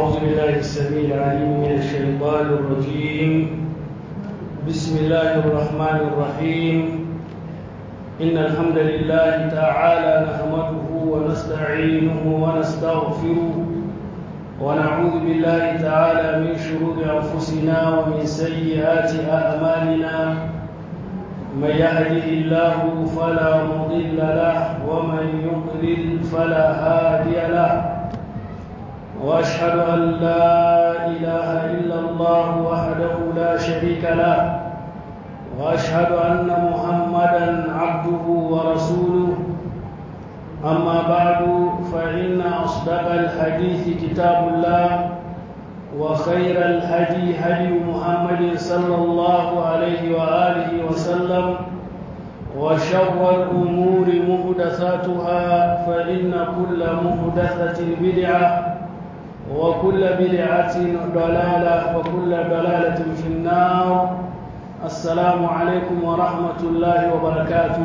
أعوذ بالله السميع العليم من الشيطان الرجيم بسم الله الرحمن الرحيم إن الحمد لله تعالى نحمده ونستعينه ونستغفره ونعوذ بالله تعالى من شرور أنفسنا ومن سيئات أعمالنا من يهده الله فلا مضل له ومن يضلل فلا هادي له واشهد ان لا اله الا الله وحده لا شريك له واشهد ان محمدا عبده ورسوله اما بعد فان اصدق الحديث كتاب الله وخير الهدي هدي محمد صلى الله عليه واله وسلم وشر الامور محدثاتها فان كل محدثه بدعه وكل بدعة ضلالة وكل ضلالة في النار السلام عليكم ورحمة الله وبركاته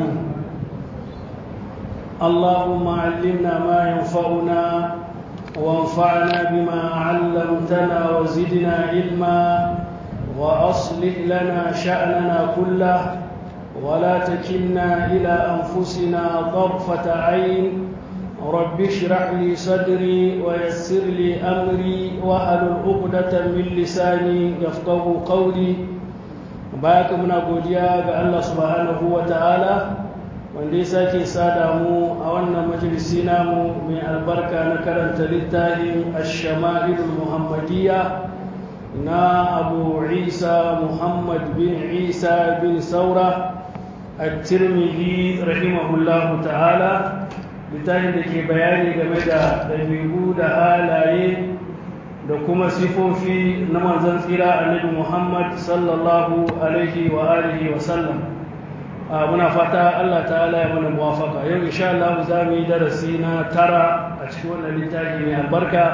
اللهم علمنا ما ينفعنا وانفعنا بما علمتنا وزدنا علما وأصلح لنا شأننا كله ولا تكلنا إلى أنفسنا طرفة عين رب اشرح لي صدري ويسر لي امري واحلل عقدة من لساني يفقهوا قولي baya muna godiya ga Allah subhanahu wa ta'ala wanda ya sake sada mu a wannan majalisi namu mai albarka na karanta littafin ash-shama'ilul muhammadiyya na abu isa muhammad bin isa bin saura at-tirmidhi rahimahullahu ta'ala littafin da ke bayani game da ɗabi'u da halaye da kuma sifofi na manzan tsira annabi muhammad sallallahu alaihi wa alihi wa sallam muna fata allah ta'ala ya mana muwafaka yau insha Allah za mu yi darasi na tara a cikin wannan littafi mai albarka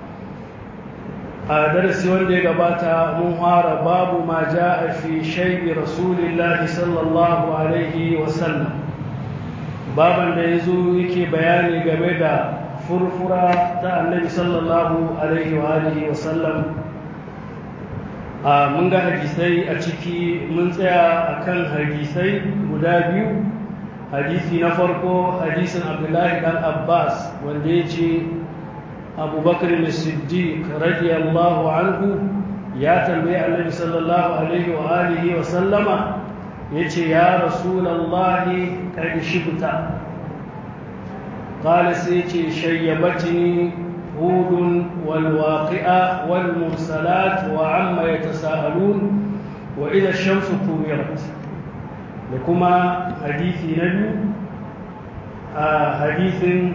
a darasi wanda ya gabata mun fara babu ma ja'a fi shaybi rasulillahi sallallahu alaihi wa sallam baban da ya zo yake bayani game da furfura ta annabi sallallahu alaihi wa alihi wa sallam a mun ga hadisai a ciki mun tsaya akan hadisai guda biyu hadisi na farko hadisin abdullahi dan abbas wanda ya ce abubakar siddiq radiyallahu anhu ya tambayi annabi sallallahu alaihi wa alihi wa sallama ya ce ya rasulallahi ƙari shibta ƙala sai ce shayyabatini hudun walwaƙi'a walmursalat wa amma ya tasa'alun wa idan shamsu kuwirat da kuma hadithi na biyu a hadithin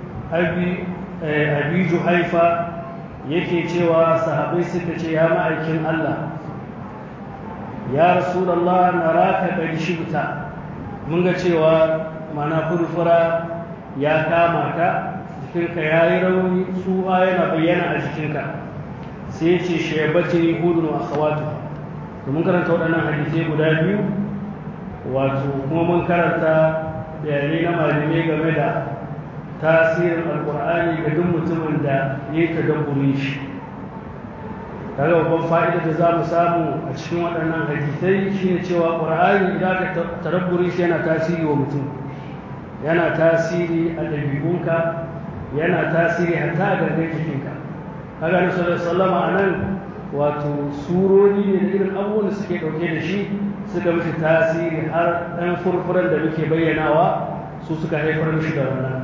abi juhaifa yake cewa sahabai suka ce ya ma'aikin Allah ya rasulallah na raka ɗari shibta mun ga cewa mana furfura ya kama ka jikinka ya yi rauni tsuha yana bayyana a jikinka sai ce shaibatin hudun a kawatu da mun karanta waɗannan hadisai guda biyu wato kuma mun karanta bayanai na malamai game da tasirin alkur'ani ga duk mutumin da ya yi tadabburin shi kaga babban fa'ida da za mu samu a cikin waɗannan hadisai shine cewa ƙur'ani idan ka tarabburi shi yana tasiri wa mutum yana tasiri a ɗabi'unka yana tasiri hatta a gangan jikinka kaga na sallama a nan wato surori ne da irin abubuwan da suke ɗauke da shi suka mishi tasiri har ɗan furfuran da muke bayyanawa su suka haifar mishi da wannan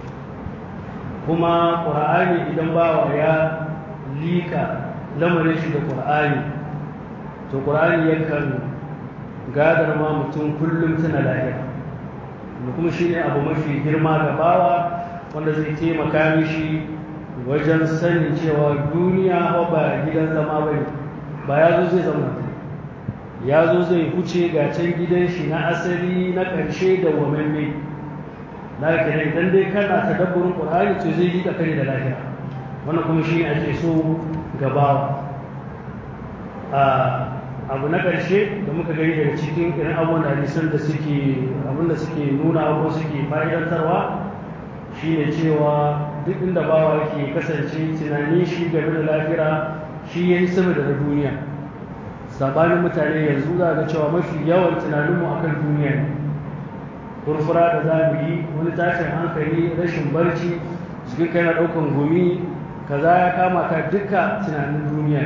kuma ƙur'ani idan bawa ya liƙa lamarin shi da ƙur'ani to ƙur'ani yakan gadar ma mutum kullum tana lahira da kuma shi ne abu mafi girma ga bawa wanda zai taimaka mishi wajen sanin cewa duniya ba gidan zama ba ne ba ya zo zai zama ya zo zai huce ga can gidan shi na asali na ƙarshe da wamamme na kenan idan dai kana tadabburin ƙur'ani to zai yi kare da lahira wannan kuma shi ne ake so gabawa abu na ƙarshe da muka gani daga cikin irin abubuwan hadisan da suke abinda suke nuna abubuwan suke fa'idantarwa shine cewa duk inda bawa yake kasance tunanin shi game da lafira shi ya yi sama da na duniya sabanin mutane yanzu za ga cewa mafi yawan tunaninmu akan duniya ne furfura da za mu yi wani tashin hankali rashin barci jikin kai na ɗaukan gumi kaza ya kama ka duka tunanin duniya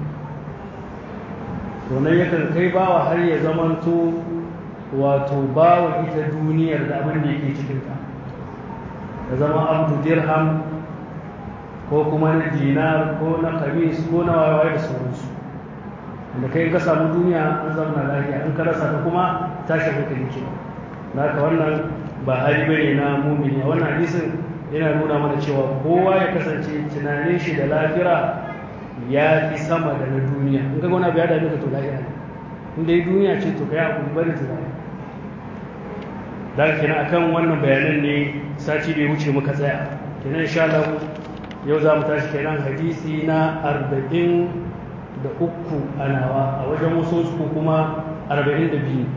to nan yakan kai bawa har ya zamanto wato bawa ita duniyar da abin da yake cikinta da zama abdu dirham ko kuma na dinar ko na kamis ko na wayewaye da sauransu da kai ka samu duniya an zama lafiya an ka rasa ta kuma tashi hankali ke naka wannan ba hali bane na mumini a wannan hadisin yana nuna mana cewa kowa ya kasance tunanin shi da lafira ya fi sama da na duniya in ka gona biya da ka to lahira ne in dai duniya ce to kai hakuri bari tunani da kenan akan wannan bayanan ne sati da ya wuce muka tsaya kenan insha Allah yau za mu tashi kenan hadisi na arba'in da uku a nawa a wajen wasu su kuma arba'in da biyu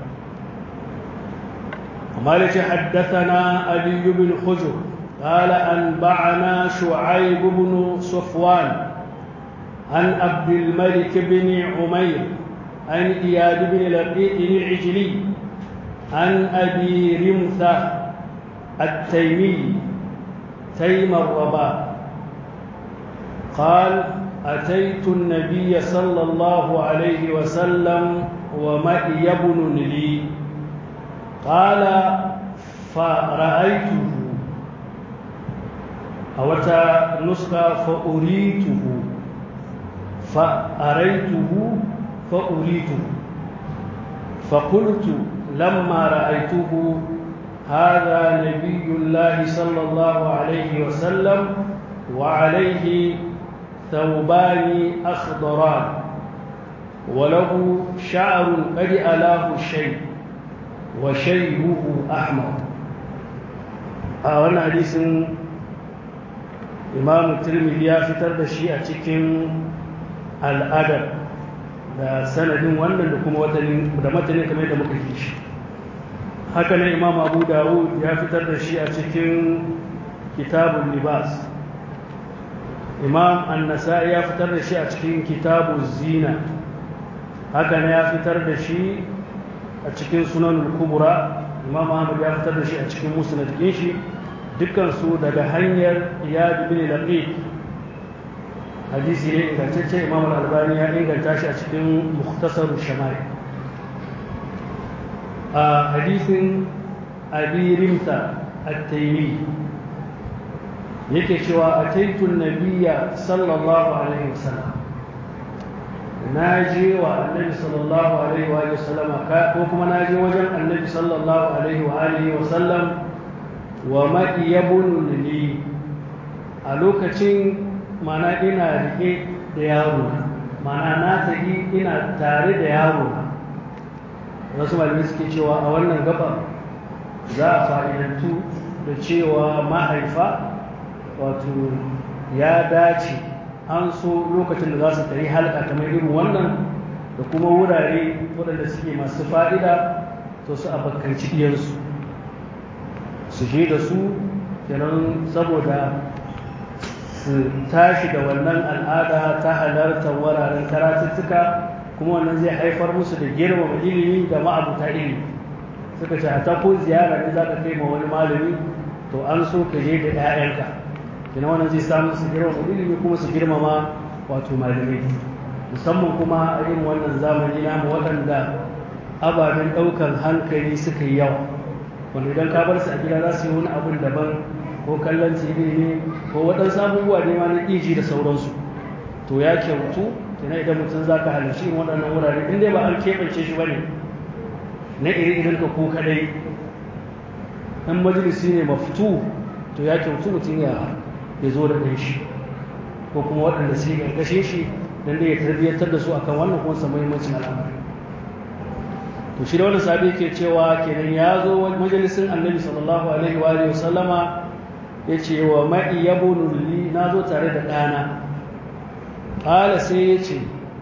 amma da ce haddathana aliyu bin hujur قال أنبعنا شعيب بن صفوان عن عبد الملك بن عمير عن إياد بن لقيط العجلي عن أبي رمثة التيمي تيم الرباء قال أتيت النبي صلى الله عليه وسلم ومئي بن لي قال فرأيته أو نسخة فأريته فأريته فأريته فقلت لما رأيته هذا نبي الله صلى الله عليه وسلم وعليه ثوبان أخضران وله شعر قد ألاه الشيء وشيبه أحمر أولا حديث إمام الترمذي يا فتر دشي أتكن الأدب da sanadin wannan da kuma da matanin kamar da muka ji shi haka ne imam abu dawud ya fitar da shi a cikin kitabun libas imam annasa ya fitar da shi a cikin kitabun zina haka ne ya fitar da shi a cikin sunan kubura imam ahmad ya fitar da shi a cikin musnad shi dukkansu daga hanyar iyad bin laqit hadisi ne ingantacce imam al-albani ya inganta shi a cikin mukhtasar shamari a hadisin abi rimta at-taymi yake cewa ataitu nabiyya sallallahu alaihi wasallam naji wa annabi sallallahu alaihi wa sallam ko kuma naji wajen annabi sallallahu alaihi wa alihi wa sallam wa ma'iyabun li a lokacin mana ina rike da yaro mana na tafi ina tare da yaro wasu malamai suke cewa a wannan gaba za a fa'idantu da cewa mahaifa wato ya dace an so lokacin da za su tari halka kamar irin wannan da kuma wurare waɗanda suke masu fa'ida to su abokanci ɗiyarsu su je da su kenan saboda su tashi da wannan al'ada ta halartar wuraren karatuttuka kuma wannan zai haifar musu da girmama ilimi da ma'abuta ilimi suka ce a ta ko ziyara ne za ka kai ma wani malami to an so ka je da 'ya'yanka kina wannan zai samu su girmama ilimi kuma su girmama wato malamai musamman kuma a irin wannan zamani namu waɗanda ababen ɗaukar hankali suka yi yawa wanda idan ka bar su a gida za su yi wani abin daban ko kallon tv ne ko waɗansu abubuwa ne ma na iji da sauransu to ya kyautu kenan idan mutum za ka halarci irin waɗannan wurare in dai ba an keɓance shi ba ne na iri irin ka ko kaɗai in majalisi ne mafitu to ya kyautu mutum ya ya zo da ɗan shi ko kuma waɗanda su yi ƙarƙashin shi don dai ya tarbiyyantar da su akan wannan kuma sa muhimmancin al'amari to shi da wannan sabi ke cewa kenan ya zo majalisin annabi sallallahu alaihi wa alihi wasallama ya ce wa ma'i yabunu li na zo tare da ɗana ƙala sai ya ce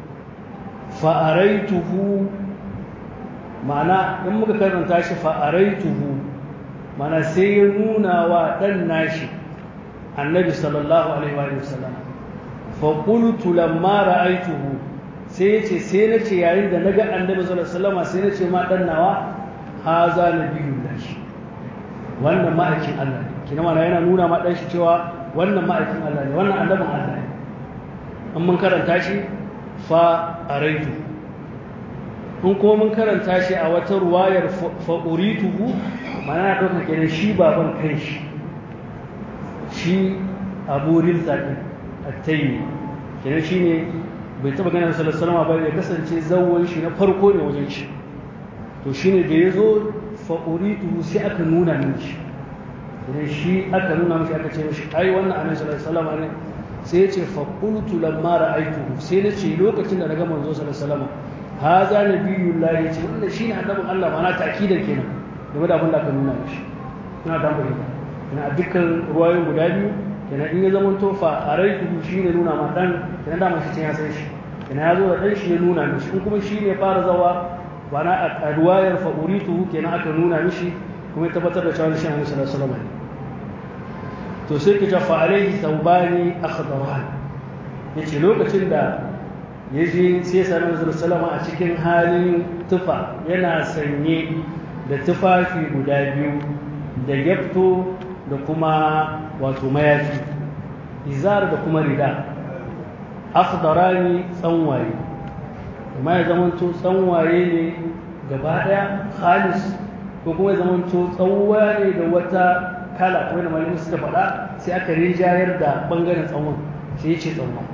fa'araituhu ma'ana in muka karanta shi fa'araituhu mana sai ya nuna wa ɗan nashi annabi sallallahu alaihi wa sallam fa qultu lamma ra'aytuhu sai yace sai nace yayin da naga annabi sallallahu alaihi wasallam sai nace ma dan nawa haza nabiyullah wannan ma'aikin Allah ne kina mana yana nuna ma dan shi cewa wannan ma'aikin Allah ne wannan annabin Allah ne an mun karanta shi fa araitu in kuma mun karanta shi a wata ruwayar fa urituhu mana na ɗauka kenan shi baban kai shi shi abu rilta ɗin attayi kenan shi ne bai taɓa ganin sallallahu ba ya kasance zawon shi na farko ne wajen shi to shi ne da ya zo fa'uritu sai aka nuna min shi idan shi aka nuna mishi aka ce mishi ai wannan annabi sallallahu alaihi ne sai ya ce faqultu lamma ra'aytuhu sai na ce lokacin da na ga manzo sallallahu alaihi wasallam haza nabiyullahi ce wannan shine annabin Allah mana ta'kidan kenan game da abin da aka nuna mishi ina da fahimta ina dukkan ruwayoyin guda biyu kenan in ya zama tofa a raitu shi ne nuna ma dan kenan da mashi ya san shi kenan ya zo da dan shi ya nuna mishi in kuma shi ne fara zawa ba na a ruwayar fa uritu kenan aka nuna mishi kuma ya tabbatar da cewa shi annabi sallallahu alaihi wasallam to sai ka fa alaihi thawbani akhdaran yace lokacin da ya je sai ya sami sallallahu a cikin halin tufa yana sanye da tufafi guda biyu da gyafto da kuma wato mayafi izar da kuma rida akhdarani tsanwaye kuma ya zamanto tsanwaye ne gaba daya khalis ko kuma ya zamanto tsanwa ne da wata kala kuma da malamin suka faɗa sai aka rinjayar da bangaren tsawon sai ya ce tsanwa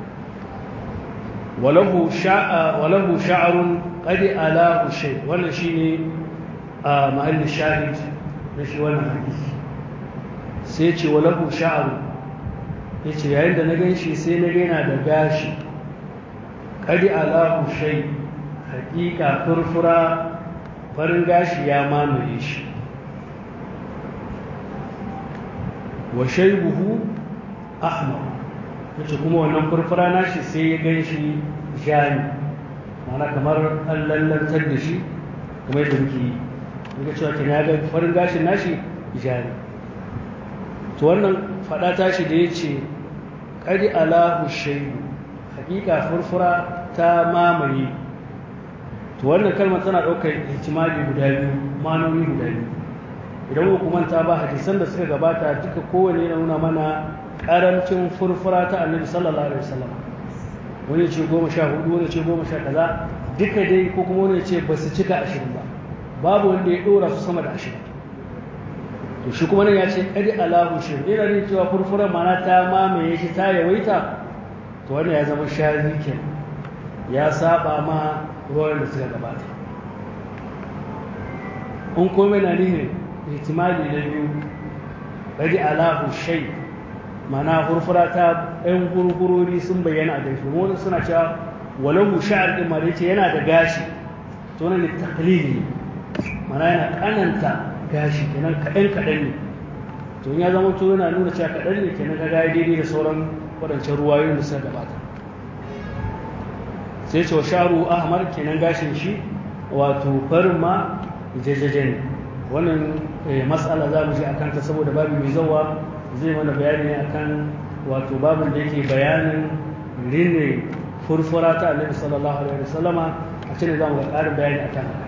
walahu sha'a walahu sha'arun qadi alahu shay wannan shine a mahallin shahid na shi wannan hadisi sai ce walahu sha'aru ya ce yayin da na gan shi sai na yana da gashi ƙadi alahu shai haƙiƙa furfura farin gashi ya mamaye shi wa shaibuhu ahmar yace kuma wannan furfura nashi sai ya gan shi jani mana kamar an lallantar da shi kuma yadda muke yi muka cewa kin ya ga farin gashin nashi jani to wannan fada tashi da ya ce ƙari alahu shaidu hakika furfura ta mamaye to wannan kalmar tana ɗaukar ihtimali guda biyu manoni guda biyu idan hukumanta ba hadisan da suka gabata duka kowane yana nuna mana ƙarancin furfura ta annabi sallallahu alaihi wasallam wani ce goma sha hudu wani ce goma sha kaza duka dai ko kuma wani ce ba su cika ashirin ba babu wanda ya ɗora su sama da ashirin to shi kuma nan ya ce ƙari alahu shi yana ne cewa furfuran mana ta mamaye shi ta yawaita to wannan ya zama shari ke ya saba ma ruwan da suka gabata in komai na nihin ihtimali na biyu ƙari alahu shai mana furfura ta ɗan gurgurori sun bayyana a gaishe wani suna cewa walahu sha'ar ɗin ma da yace yana da gashi to nan taklidi mana yana ƙananta gashi kenan kaɗan kaɗan ne to ya zama to yana nuna cewa kaɗan ne kenan ka gaya daidai da sauran waɗancan ruwayoyin da suka gabata sai ce wa sharu ahmar kenan gashin shi wato farin ma jajaje ne wannan matsala za mu ji akan ta saboda babu mai zawa zai mana bayani ne akan wato babin da yake bayanin rine furfura ta annabi sallallahu alaihi wasallama a cikin za mu ga ƙarin bayani akan haka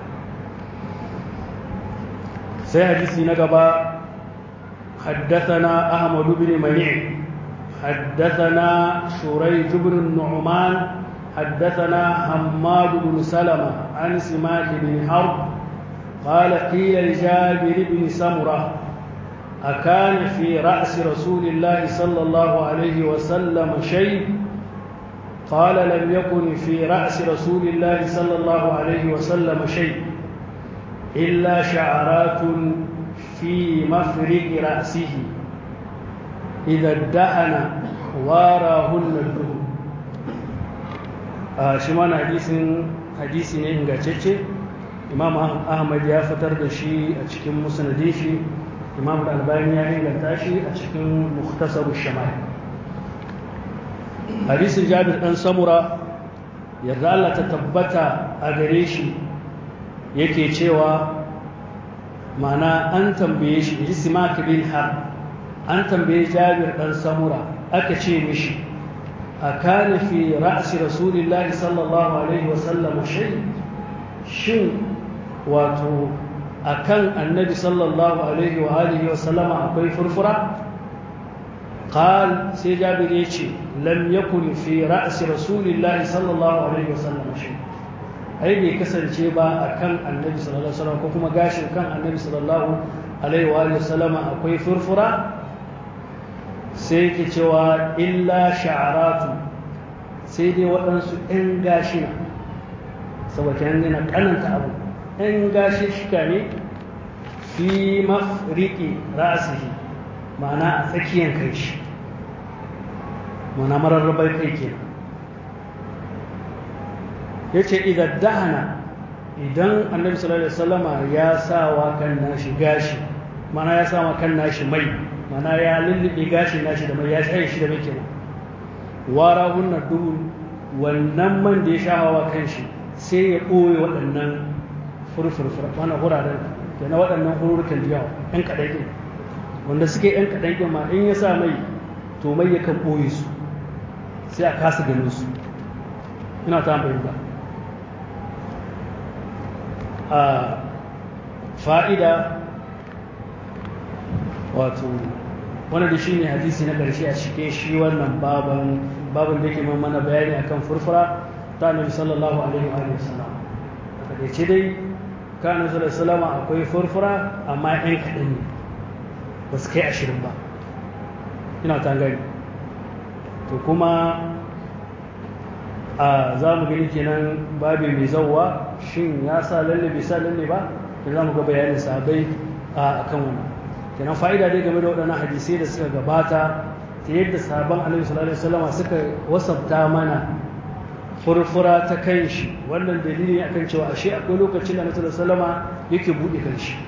sai hadisi na gaba حدثنا أحمد بن منيع حدثنا شريج بن النعمان حدثنا حماد بن سلمة عن سماك بن حرب قال قيل لجابر بن سمرة أكان في رأس رسول الله صلى الله عليه وسلم شيء قال لم يكن في رأس رسول الله صلى الله عليه وسلم شيء إلا شعرات في مفرق رأسه إذا ادهن واراهن الدهن shi mana hadisi ne ingantacce imam ahmad ya fitar da shi a cikin musnadin shi imam albani ya inganta shi a cikin muhtasaru shamai hadisin jabir dan samura yarda Allah ta tabbata a gare shi yake cewa ma'ana an tambaye shi ji simak bin har an tambaye jabir dan samura aka ce mishi a kana fi ra'si rasulillahi sallallahu alaihi wasallam shay shin wato akan annabi sallallahu alaihi wa alihi wasallama akwai furfura قال سي جابر يجي لم يكن في رأس رسول الله صلى الله عليه وسلم شيء ai bai kasance ba a kan annabi sallallahu alaihi wasallam ko kuma gashin kan annabi sallallahu alaihi wa sallam akwai furfura sai yake cewa illa sha'aratu sai dai waɗansu ɗan gashina saboda yanzu na kananta abu ɗan gashi shika ne fi mafriki ra'asihi ma'ana a tsakiyar kai shi ma'ana mararrabar kai kenan ya ce idan dahana idan annabi sallallahu alaihi wasallama ya sa wa kan nashi gashi mana ya sa wa kan nashi mai mana ya lullube gashin nashi da mai ya tsaye shi da mai kenan wara hunna duhun wannan man da ya sha wa kan shi sai ya ɓoye waɗannan furfurfur mana huraren da na waɗannan hururukan da yawa ɗan kaɗan ɗin wanda suke ɗan kaɗan ɗin ma in ya sa mai to mai yakan ɓoye su sai a kasa ganin su ina ta fahimta a fa'ida wato wanda da shi ne hadisi na ƙarshe a cike shi wannan baban baban da ke mana bayani akan furfura ta annabi sallallahu alaihi wa sallam a ce dai ka annabi sallallahu alaihi akwai furfura amma yan kaɗan ne ba su kai ashirin ba ina ta gani to kuma a za mu gani kenan babi mai zauwa shin ya sa lalle bai sa lalle ba da za mu ga bayanin sabai a kan wannan kenan fa'ida dai game da waɗannan hadisai da suka gabata ta yadda sabon alaihi sallallahu alaihi wasallam suka wasabta mana furfura ta kan shi wannan dalili akan cewa ashe akwai lokacin da Annabi sallallahu alaihi yake buɗe kan shi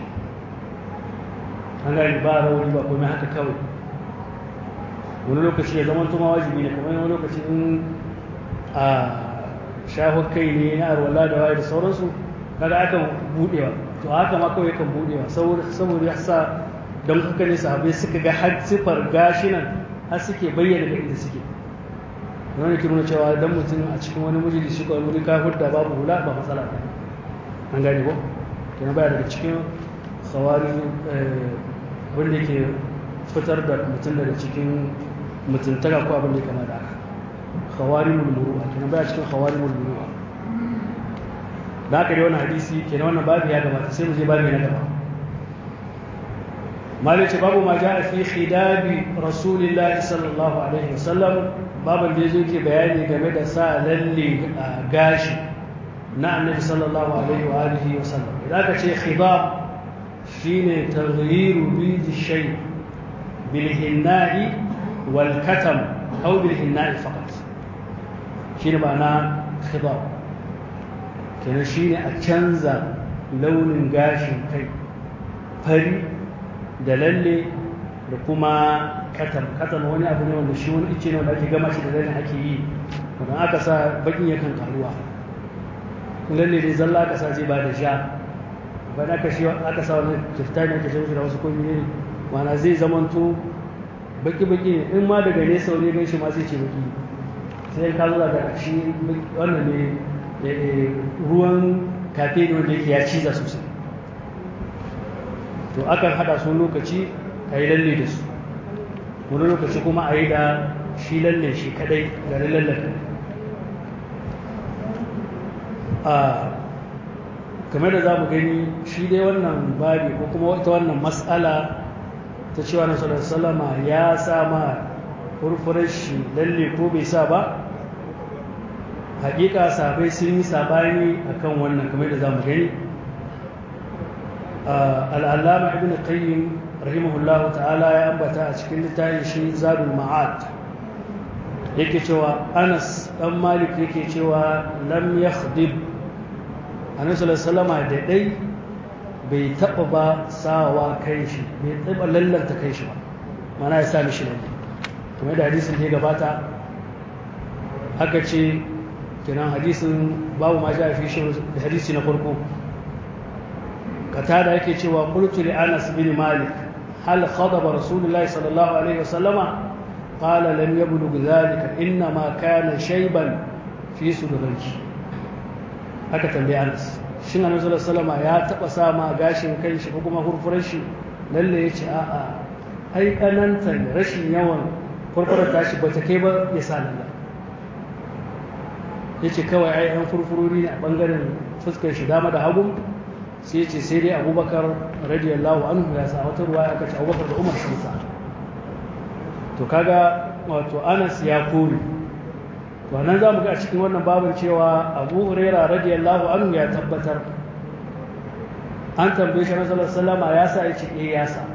an gani ba rauni ba komai haka kawai wani lokaci ya zama tuma wajibi ne kamar wani lokaci in a shafin kai ne na arwala da waye da sauransu kaga akan budewa to haka ma kawai kan budewa saboda ya sa don haka ne sahabai suka ga har sifar gashinan har suke bayyana da inda suke wani ke nuna cewa dan mutum a cikin wani majalisi ko wani kafir da babu hula ba matsala ba an gane ko kenan baya daga cikin khawari wanda ke fitar da mutum daga cikin mutuntaka ko abin da ya kama da haka khawarimul muru'a kenan baya cikin khawarimul muru'a da haka dai wannan hadisi kenan wannan babu ya gabata sai mu je babu na gaba malice babu ma ja'a fi khidabi rasulillahi sallallahu alaihi wasallam babin da yazo ke bayani game da sa lalle a gashi na annabi sallallahu alaihi wa alihi wasallam idan ka ce khidab shine taghyiru bid shay bil hinna'i wal katam aw bil hinna'i faqat shine ma'ana khidab kenan shine a canza launin gashin kai fari da lalle da kuma katam katam wani abu ne wanda shi wani ice ne wanda ake gama shi da lalle ake yi wanda aka sa bakin yakan karuwa lalle ne zalla aka sa zai ba da sha bayan aka shi aka sa wani kifta ne aka shi da wasu komi ne mana zai zamanto baki baki ne in ma daga nesa wani gan shi ma zai ce baki sai ka zo da shi wannan ne ruwan kafe ne wanda yake ya ciza sosai to akan hada su lokaci a yi lalle da su wani lokaci kuma a yi da shi lalle shi kadai garin lallen a kamar da za mu gani shi dai wannan babi ko kuma ita wannan matsala ta cewa na salama ya sama furfurar shi lalle ko bai sa ba hakika sabai sun yi sabani akan wannan kamar da za mu gani al'allama ibn qayyim rahimahullahu ta'ala ya ambata a cikin littafin shi zadul ma'ad yake cewa anas dan malik yake cewa lam yakhdib annabi sallallahu da dai bai taba ba sawa kai shi bai taba lallanta kai shi ba mana ya sa mishi lalle kuma da hadisin da ya gabata aka ce kenan hadisin babu ma ja fi shi da hadisi na farko katada yake cewa qultu li Anas bin Malik hal khadaba rasulullahi sallallahu alaihi wasallama qala lam yablugh dhalika inna ma kana shayban fi sudurki aka tambaye Anas shin Annabi sallallahu alaihi ya taba sama gashin kan shi ko kuma furfurar shi lalle yace a'a ai kananta rashin yawan furfurar tashi bata kai ba ya sa lalla yace kawai ai an furfurori ne a bangaren fuskar shi dama da hagu sai ce sai dai abubakar radiyallahu anhu ya sa wata ruwa aka ce abubakar da umar sun sa to kaga wato anas ya kore to nan za mu ga a cikin wannan babin cewa abu huraira radiyallahu anhu ya tabbatar an tambaye shi nasarar salama ya sa ya ce eh ya sa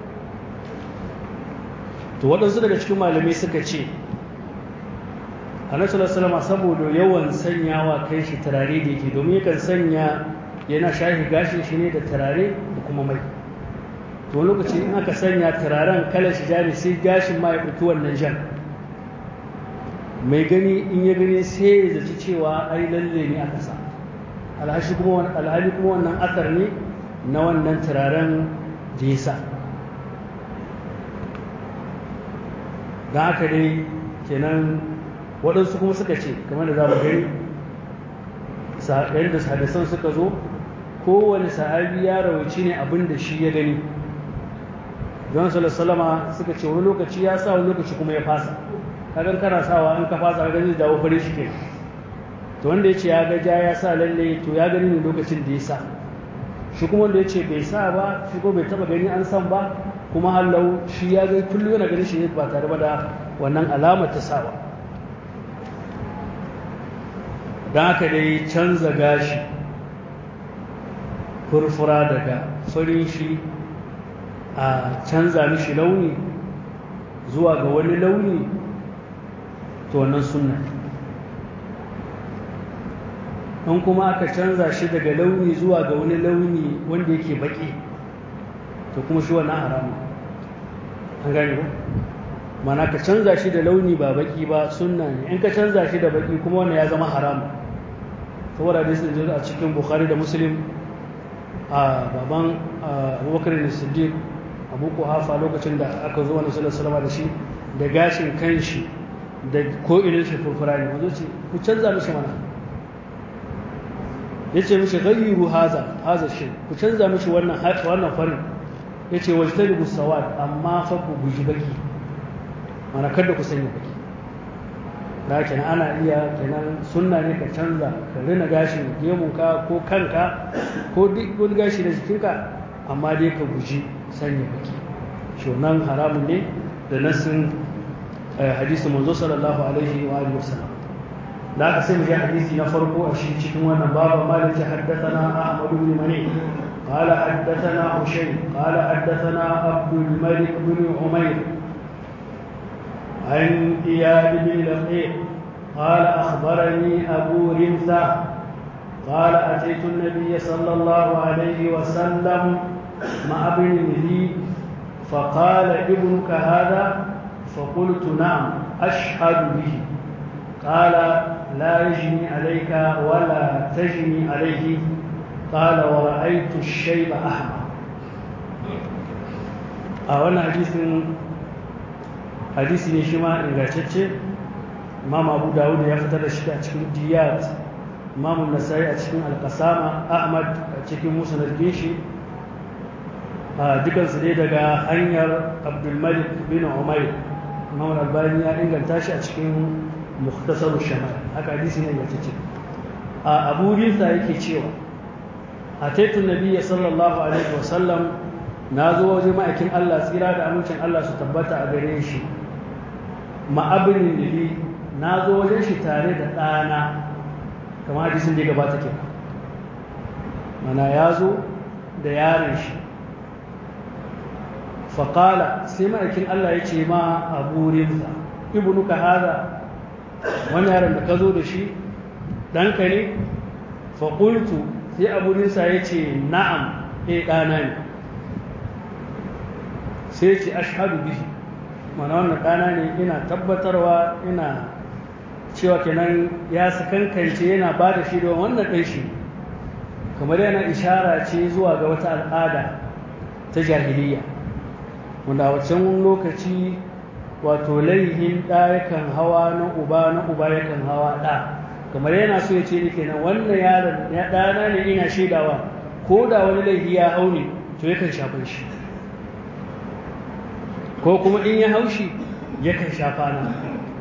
to waɗansu daga cikin malamai suka ce annabi salama saboda yawan sanyawa kai shi turare da yake domin yakan sanya yana shahi gashin shi ne da turare da kuma mai to lokaci in aka sanya turaren kalar shi jari sai gashin ma ya ɗauki wannan jan mai gani in ya gani sai ya zaci cewa ai lalle ne aka sa alhali kuma alhali kuma wannan asar ne na wannan turaren da ya sa don haka dai kenan waɗansu kuma suka ce kamar da za mu gani yadda hadisan suka zo kowane sahabi ya rawaci ne abin da shi ya gani don salama suka ce wani lokaci ya sa wani lokaci kuma ya fasa kagan kana sawa in ka fasa ka gani dawo fari shi ke to wanda ya ce ya gaja ya sa lalle to ya gani ne lokacin da ya sa shi kuma wanda ya ce bai sa ba shi ko bai taba gani an san ba kuma hallau shi ya ga kullum yana ganin shi ne ba tare da wannan alamar ta sawa don haka dai canza gashi furfura daga farin shi a canza mishi launi zuwa ga wani launi to wannan sunna in kuma aka canza shi daga launi zuwa ga wani launi wanda yake baki to kuma shi wannan haramun an gane ba mana ka canza shi da launi ba baki ba sunna ne in ka canza shi da baki kuma wannan ya zama haramun saboda da sun a cikin bukhari da muslim a baban abubakar da siddiq abu hafa lokacin da aka zo wani sallallahu da shi da gashin kanshi da ko irin shi furfura ne wanzu ce ku canza mishi mana ya ce mishi gayyiru haza haza shi ku canza mishi wannan wannan farin ya ce wajtanibu sawad amma fa ku guji baki mana kada ku sanya baki da kenan ana iya kenan sunna ne ka canza ka rina gashin gemunka ko kanka ko duk wani gashi da jikinka amma dai ka guji sanya baki shi nan haramun ne da nassin hadisi manzo sallallahu alaihi wa alihi wasallam da aka sai mu ji hadisi na farko a shi cikin wannan babu malik ya haddathana ahmad ibn mani قال حدثنا هشيم قال حدثنا عبد الملك بن عمير عن إياد بن لقيط قال أخبرني أبو رمثة قال أتيت النبي صلى الله عليه وسلم مع ابن لي فقال ابنك هذا فقلت نعم أشهد به قال لا يجني عليك ولا تجني عليه قال ورأيت الشيب أحمر أولا حديث hadisi ne shi ma ingantacce imam abu dawud ya fitar da shi a cikin diyat imam nasai a cikin alkasama ahmad a cikin musnad shi a dukansu dai daga hanyar abdulmalik bin umair imam albani ya inganta shi a cikin muhtasar shamal haka hadisi ne ingantacce a abu rinsa yake cewa a taitun nabiya sallallahu alaihi wasallam na zo waje ma'aikin allah tsira da amincin allah su tabbata a gare shi ma'abinin lili na zo wajen shi tare da ɗana kamar hadisin da ya gabata ke mana ya zo da yaron shi faƙala sai ma'aikin Allah ya ce ma a burinsa ibnuka haza wani yaron da ka zo da shi ɗanka ne faƙultu sai a burinsa ya ce na'am e ɗana ne sai ce ashadu bihi mana wannan ɗana ne ina tabbatarwa ina cewa kenan ya sakankance yana ba da shi da wannan ɗan shi kamar yana ishara ce zuwa ga wata al'ada ta jahiliya wanda a wancan lokaci wato laihin ɗa yakan hawa na uba na uba yakan hawa ɗa kamar yana so ya ce ni kenan wannan yaron ya ɗana ne ina shaidawa ko da wani laifi ya hau ne to yakan shafan shi ko kuma in ya haushi yakan shafa na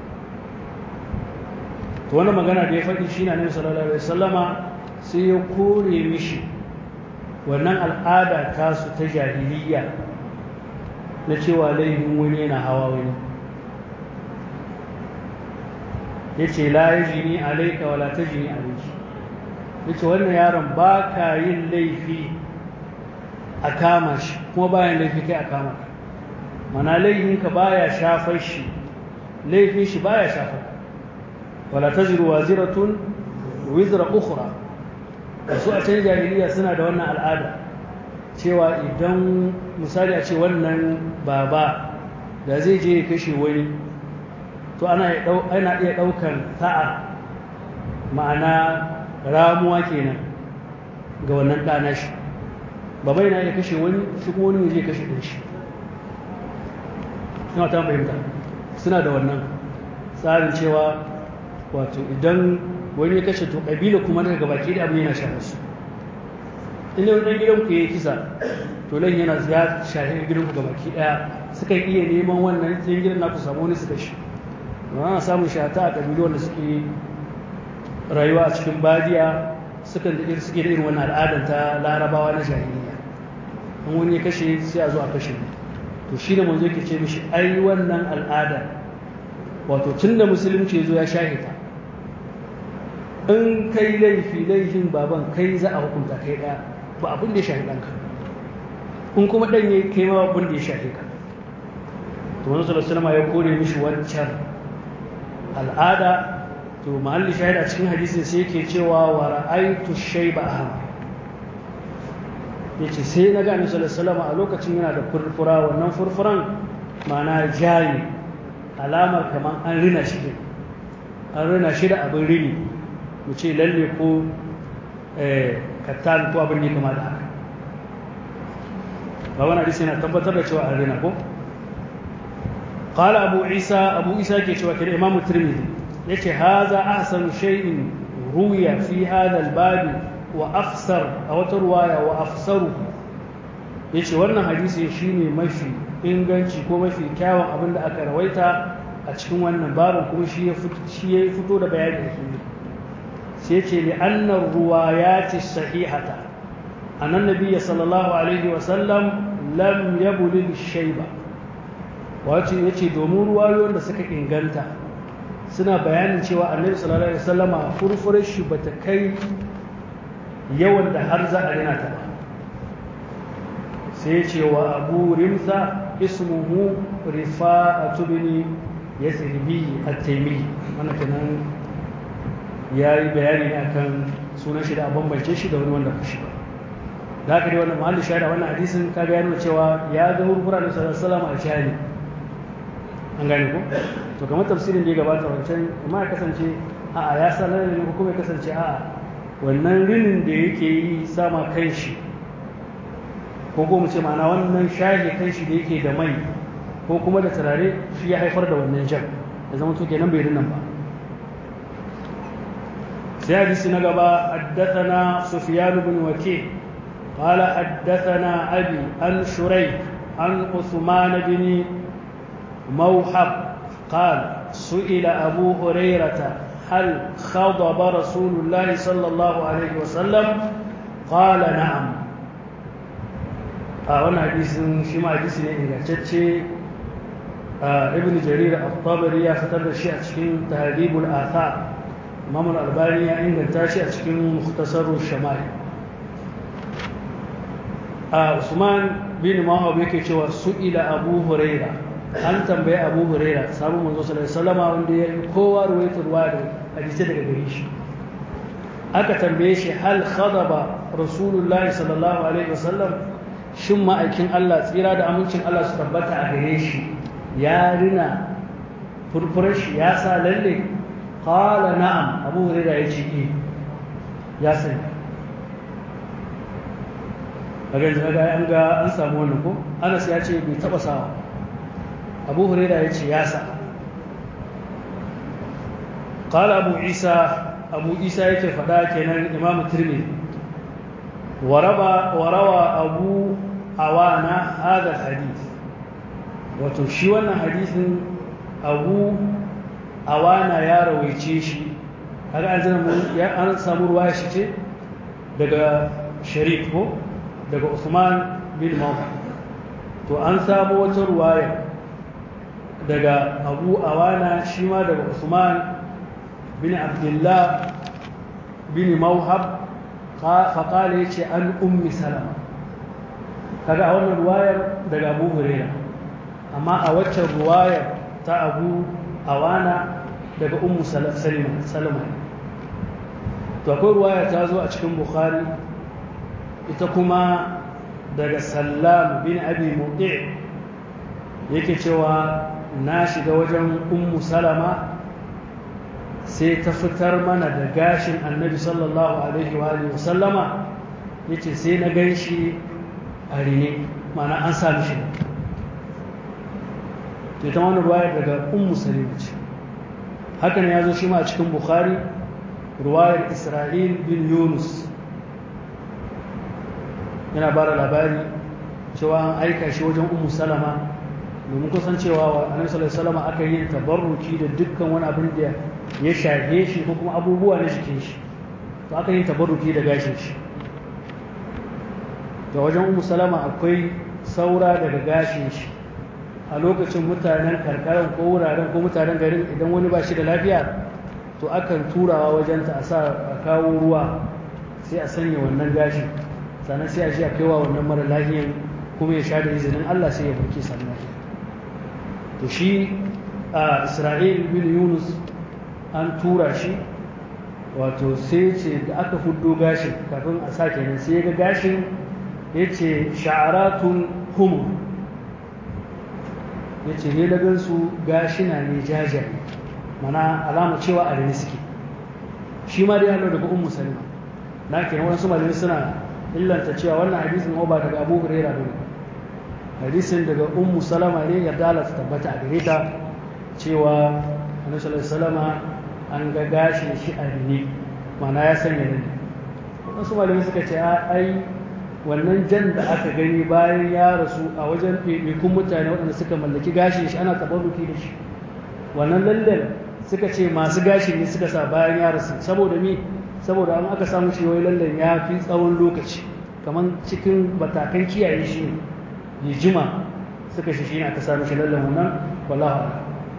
to wani magana da ya faɗi shi na nabi sallallahu alaihi wasallama sai ya kore mishi wannan al'ada tasu ta jahiliya na cewa laifin wani yana hawa wani ya ce la ya jini alaika wala ta jini alaiki ya ce wannan yaron ba ka yin laifi a kama shi kuma bayan laifi kai a kama ka mana laifinka baya shafar shi laifin shi baya shafar wala ta ziru waziratun wizra ukhra su a can jahiliya suna da wannan al'ada cewa idan misali a ce wannan baba da zai je ya kashe wani to ana iya ɗaukan ta'a ma'ana ramuwa kenan ga wannan ɗana shi baba yana iya kashe wani shi kuma wani zai kashe ɗin shi ina ta fahimta suna da wannan tsarin cewa wato idan wani ya kashe to ƙabila kuma daga baki da abin yana shafa su inda wani gidan ku ya kisa to nan yana ya shafi gidan ku gabaki daya suka iya neman wannan yan gidan naku samu wani su kashe ana samun shata a kabilu wanda suke rayuwa a cikin badiya sukan da irin suke da irin wannan al'adar ta larabawa na jahiliya an wani ya kashe sai a zo a kashe to shi da manzo yake ce mishi ai wannan al'ada wato tun da musulunci zo ya shahita in kai laifi laifin baban kai za a hukunta kai daya ba abin da ya shafi ɗanka in kuma ɗan ya kai ma abin da ya shafi ka to wani salasalama ya kore mishi wancan al'ada to mahalli shahida cikin hadisin sai yake cewa wa ra'aitu shayba ahmar yace sai na ga annabi sallallahu a lokacin yana da furfura wannan furfuran ma'ana jayi alamar kamar an rina shi an rina shi da abin rini mu ce lalle ko kattan ko abin ne kama da haka ba wani hadisi yana tabbatar da cewa an rina ko qala abu isa abu isa ke cewa kira imam tirmidhi yace haza ahsanu shay'in ruya fi hadha al-bab wa afsar a wata ruwaya wa afsaru yace wannan hadisi shine mafi inganci ko mafi kyawun abin da aka rawaita a cikin wannan babin kuma shi ya fito da bayani da shi sai ce li annar ruwayati sahihata annan nabiyyi sallallahu alaihi wa sallam lam yabulil shayba wato yace domin ruwayoyin da suka inganta suna bayanin cewa annabi sallallahu alaihi wasallama furfurar shi bata kai yawan da har za a rina ta ba sai ce wa abu rimsa ismuhu rifa'atu bin yasribi at-taymi wannan kenan yayi bayani ne akan sunan shi da a bambance shi da wani wanda ba shi ba da haka dai wannan mahallin shahada wannan hadisin kaga ya nuna cewa ya ga hurfura da sallallahu alaihi wasallam a shahidi an gane ko to kamar tafsirin da ya gabata wancan amma ya kasance a'a ya sanar da ko kuma ya kasance a'a wannan rinin da yake yi sama kan shi ko kuma mu ce ma'ana wannan shahi kan shi da yake da mai ko kuma da turare shi ya haifar da wannan jan da zama to kenan bai rinan ba sai hadisi na gaba haddathana sufyan bin waki قال حدثنا أبي عن شريك عن عثمان بن موحب قال سئل أبو هريرة هل خضب رسول الله صلى الله عليه وسلم قال نعم أولا حديث شما حديث إنجاتشي ابن جرير الطبري يا فتر الشيء أتشكين تهذيب الآثار إمام الألباني إنجاتشي أتشكين مختصر الشمال Usman bin Mawab yake cewa su'ila Abu Huraira an tambaye Abu Huraira sabon manzo sallallahu alaihi wasallam wanda ya yi kowa ruwaitar ruwa da hadisi daga gare shi aka tambaye shi hal khadaba Rasulullahi sallallahu alaihi wasallam shin ma'aikin Allah tsira da amincin Allah su tabbata a gare shi ya rina furfurar shi ya sa lalle qala na'am Abu Huraira ya ce eh ya sani kaga yanzu kaga an ga an samu wannan ko Anas ya ce bai taba sawa abu huraira ya ce ya sa قال أبو عيسى أبو عيسى yake faɗa kenan Imam Tirmidhi وربى وروى أبو عوانا هذا الحديث wato shi wannan hadisin abu awana ya rawaice shi kaga an zama ya an samu ruwaya shi ce daga sharif ko daga Usman bin Mawha to an samu wata ruwaya daga abu awana shi ma daga Usman bin Abdullah bin Mawhab faƙala ya ce an ummi salama kaga a wannan ruwayar daga abu huraira amma a waccan ruwayar ta abu awana daga ummu salama to akwai ruwaya ta zo a cikin bukhari ita kuma daga sallam bin abi muɗi yake cewa na shiga wajen ummu salama sai ta fitar mana da gashin annabi sallallahu alaihi wa sallama ya ce sai na gan shi a rine mana an sami shi ta ta wani ruwayar daga ummu salima ce hakan ya zo shi ma a cikin bukhari ruwayar isra'il bin yunus yana bara labari cewa an aika shi wajen ummu salama domin kusan cewa wa annabi sallallahu alaihi wasallam aka yi tabarruki da dukkan wani abin da ya shafe shi ko kuma abubuwa na jikin shi to aka yi tabarruki da gashin shi da wajen ummu salama akwai saura daga gashin shi a lokacin mutanen karkarar ko wuraren ko mutanen garin idan wani ba shi da lafiya to akan turawa wajenta a sa a kawo ruwa sai a sanya wannan gashin sannan sai a shi a kaiwa wannan mara lafiyan kuma ya sha da izinin Allah sai ya burke sannan lafiya to shi a Isra'il bin Yunus an tura shi wato sai ce da aka fuddo gashin kafin a sa kenan sai ya ga gashin ya ce sha'aratun humur ya ce ne da gansu gashina ne jajaye mana alama cewa a rini suke shi ma dai hallo daga ummu salima na kenan wasu malamai suna illanta cewa wannan hadisin ba daga abu huraira bane hadisin daga ummu salama ne ya dala ta tabbata a gare ta cewa annabi sallallahu alaihi wasallama an ga gashin shi a rini mana ya sanya rini wasu malamai suka ce ai wannan jan da aka gani bayan ya rasu a wajen ɗaiɗaikun mutane waɗanda suka mallaki gashin shi ana tabarruki da shi wannan lallen suka ce masu gashin ne suka sa bayan ya rasu saboda mi saboda an aka samu shi wai lallen ya fi tsawon lokaci kamar cikin batakan kiyaye shi ne ya jima suka shi shi ne aka samu shi lallen wannan wallahu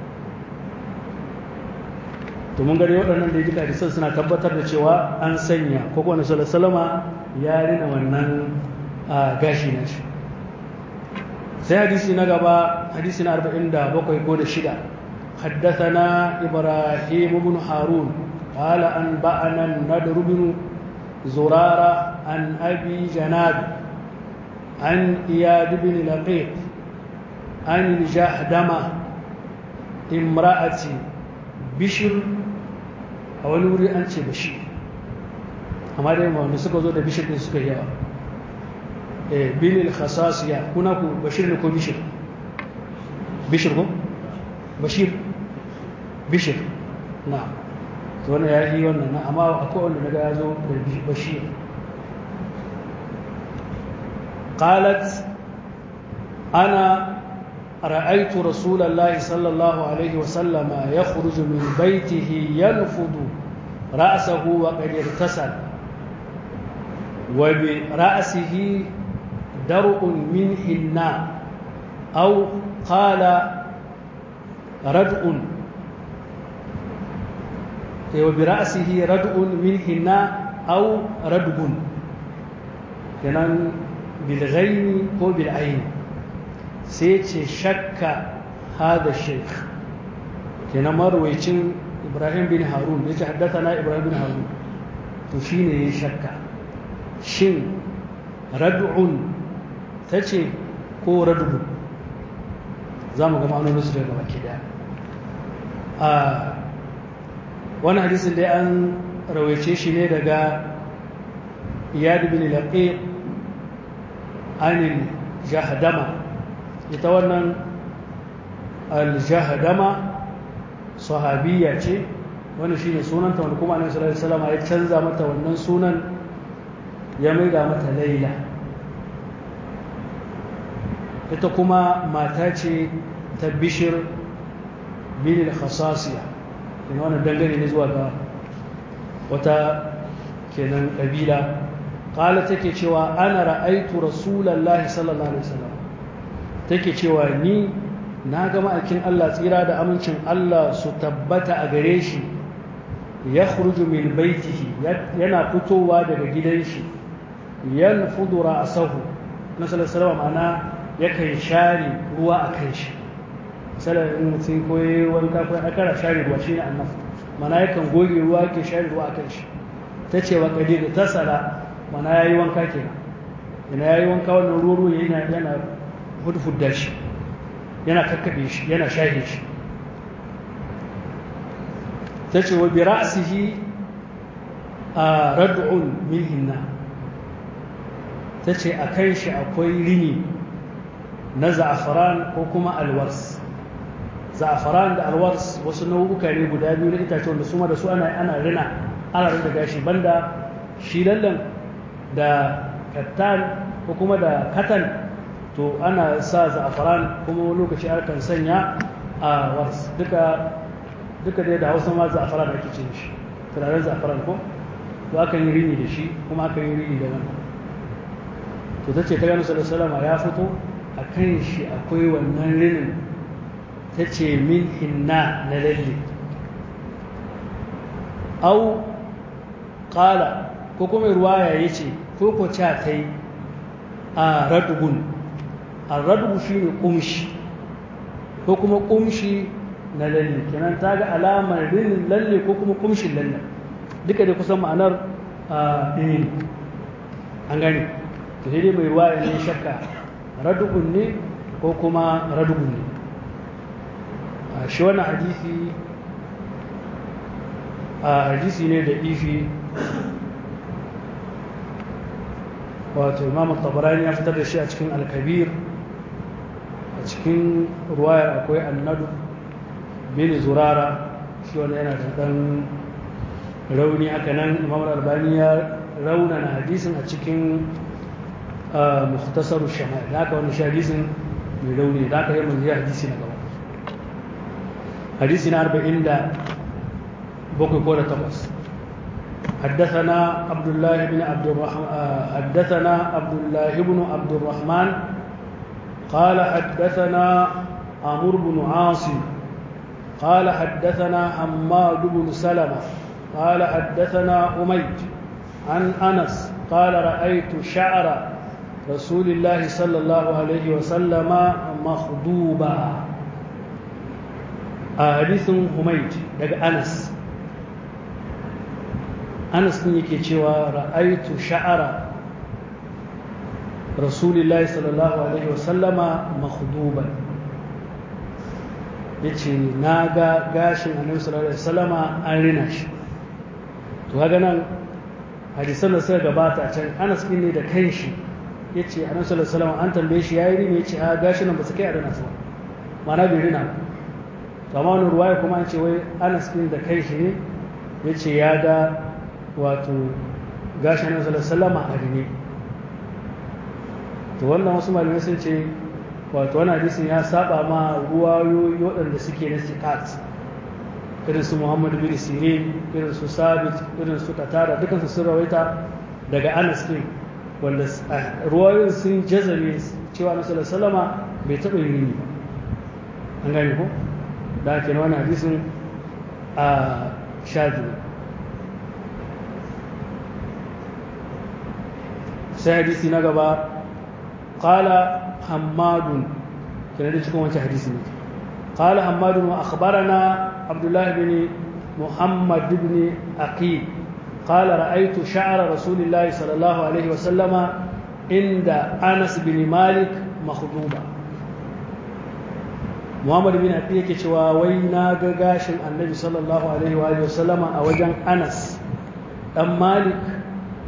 to mun gani waɗannan da duka hadisan suna tabbatar da cewa an sanya ko kuma nasu salama ya rina wannan gashi na shi sai hadisi na gaba hadisi na 47 ko da shida حدثنا إبراهيم بن هارون قال أنبأنا النضر بن زرارة عن أبي جناد عن إياد بن لقيط عن الجهدمة امرأة بشر a wani wuri an ce bashir amma dai wanda suka zo da bishir din suka yawa eh binil khasasiya kuna ku bashir ne ko bishir bishir ko bashir bishir na to wannan ya yi wannan na amma akwai wanda naga ya zo da bashir qalat ana رأيت رسول الله صلى الله عليه وسلم يخرج من بيته ينفض رأسه وقد ارتسل وبرأسه درء من حناء أو قال ردء وبرأسه ردء من حناء أو ردب كان بالغين أو بالعين sai ce shakka hada sheikh kenan marwacin ibrahim bin harun ya ce haddata na ibrahim bin harun to shi ne ya shakka shin rad'un ta ce ko rad'un za mu ga ma'anonin su daga baki daya a wani hadisin dai an rawaice shi ne daga iyad bin laqi anil jahdama ita wannan aljahdama sahabiya ce wani shi ne sunanta wani kuma annabi sallallahu alaihi wasallam ya canza mata wannan sunan ya maida mata laila ita kuma mata ce ta bishir bin al-khasasiya kuma wannan dangane ne zuwa ga wata kenan kabila qala take cewa ana ra'aitu rasulullahi sallallahu alaihi wasallam take cewa ni na ga ma'aikin Allah tsira da amincin Allah su tabbata a gare shi ya khruju min baitihi yana fitowa daga gidan shi yanfudu ra'sahu na sallallahu ma'ana yakan share ruwa a kan shi misalin in mutum ko yayi wanka ko akara share ruwa shine annabi mana yakan goge ruwa yake share ruwa a kan shi tace wa qadir tasala mana yayi wanka kenan ina yayi wanka wannan ruwa yana yana hudfudda shi yana kakkaɓe shi yana shahe shi ta ce wa bi ra'asihi a rad'un min hinna ta ce a kan shi akwai rini na za'afaran ko kuma alwars za'afaran da alwars wasu nau'uka ne guda biyu na itace wanda su ma da su ana ana rina ana rina gashi banda shi lallan da kattan ko kuma da katan to ana sa za'afaran kuma lokaci akan sanya a wars duka duka dai da hausa ma za'afaran ake cin shi turaren za'afaran ko to akan yi rini da shi kuma akan yi rini da wannan to ta ce ta gano salama ya fito a kan shi akwai wannan rinin ta ce min hinna na lalle au ƙala ko kuma ruwaya ya ce ko ko ca ta yi a radugun arradugu shi ne ƙumshi ko kuma ƙumshi na lalle kenan ta ga alamar rinin lalle ko kuma ƙumshin lalle duka da kusan ma'anar ɗaya an gani to sai dai mai ruwa ne shakka radugun ne ko kuma radugun ne shi wannan hadisi a hadisi ne da ifi wato imam tabarani ya fitar da shi a cikin alkabir a cikin ruwayar akwai annadu bin zurara shi wani yana da ɗan rauni haka nan imam albani ya raunana hadisin a cikin muhtasar shama'il da aka wani shi hadisin mai rauni da aka yi mun hadisi na gaba hadisi na arba'in da bakwai ko da takwas حدثنا عبد الله بن عبد الرحمن حدثنا عبد الله بن عبد الرحمن قال حدثنا عمرو بن عاصم قال حدثنا حماد بن سلمة قال حدثنا أميد عن أنس قال رأيت شعر رسول الله صلى الله عليه وسلم مخضوبا حديث حميد دق أنس anas din yake cewa ra'aitu sha'ara rasulillahi sallallahu alaihi wasallama makhduban yace na ga gashin annabi sallallahu alaihi wasallama an rina shi to kaga nan hadisan da suka gabata can anas din ne da kanshi yace annabi sallallahu alaihi wasallama an tambaye shi yayi rini yace a gashin nan ba su kai a rina su ba ma'ana bai rina ba to amma wani ruwaya kuma an ce wai anas din da kanshi ne yace ya ga wato gashin nan sallallahu a rine to wannan wasu malamai sun ce wato wani hadisin ya saba ma ruwayoyi waɗanda suke na sikat irin su muhammad bin sirin irin su sabit irin su katara dukansu sun rawaita daga anas din wanda ruwayoyin sun jazame cewa na sallallahu bai taɓa yin rini an gane ko da ake na wani hadisin a sha biyu sai hadisi na gaba qala hammadun kenan da cikin wancan hadisi ne qala hammadun wa akhbarana abdullah ibn muhammad ibn aqil qala ra'aytu sha'ra rasulillahi sallallahu alaihi wa sallama inda anas bin malik makhduba muhammad bin aqil yake cewa wai na ga gashin annabi sallallahu alaihi wa sallama a wajen anas dan malik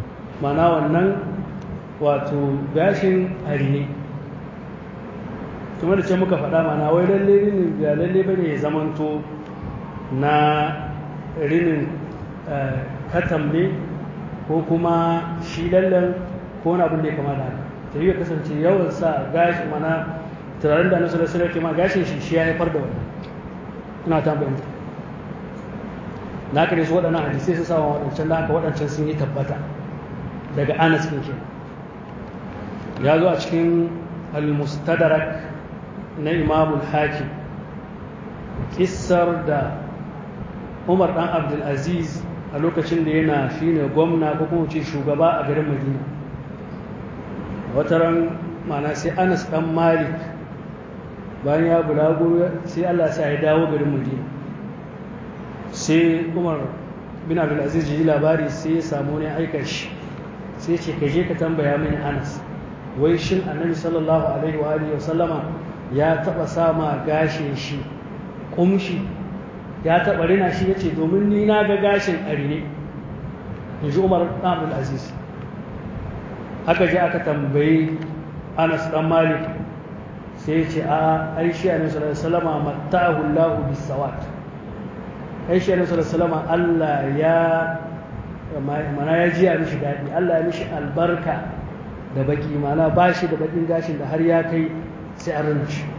mana wannan wato gashin hari ne kuma da ce muka faɗa mana wai lalle rinin ga lalle bane ya zamanto na rinin katam ne ko kuma shi lallen ko wani abin da ya kama da haka ta yi ya kasance yawan sa gashi mana turaren da nasu da su ke ma gashin shi shi ya haifar da wannan ina ta bayyanta na kare su waɗannan hadisai su sawa waɗancan da haka waɗancan sun yi tabbata daga anas ɗin ke ya zo a cikin al-mustadrak na imamul hakim kissar da umar dan abdulaziz a lokacin da yana shine gwamna ko kuma ce shugaba a garin madina wata ran mana sai anas dan malik bayan ya bulago sai allah sa ya dawo garin madina sai umar bin abdulaziz ji labari sai ya samu ne aika shi sai ce ka je ka tambaya mini anas wai shin annabi sallallahu alaihi wa alihi wa sallama ya taba sama gashin shi kumshi ya taba rina shi yace domin ni na ga gashin arine inji Umar ibn Abdul Aziz aka je aka tambayi Anas dan Malik sai ya ce a ai shi annabi sallallahu alaihi wasallama mattahu Allah bisawat ai shi annabi sallallahu alaihi wasallama Allah ya mana ya ji a mishi daɗi Allah ya mishi albarka da baki mana ba shi da bakin gashin da har ya kai sai an rana shi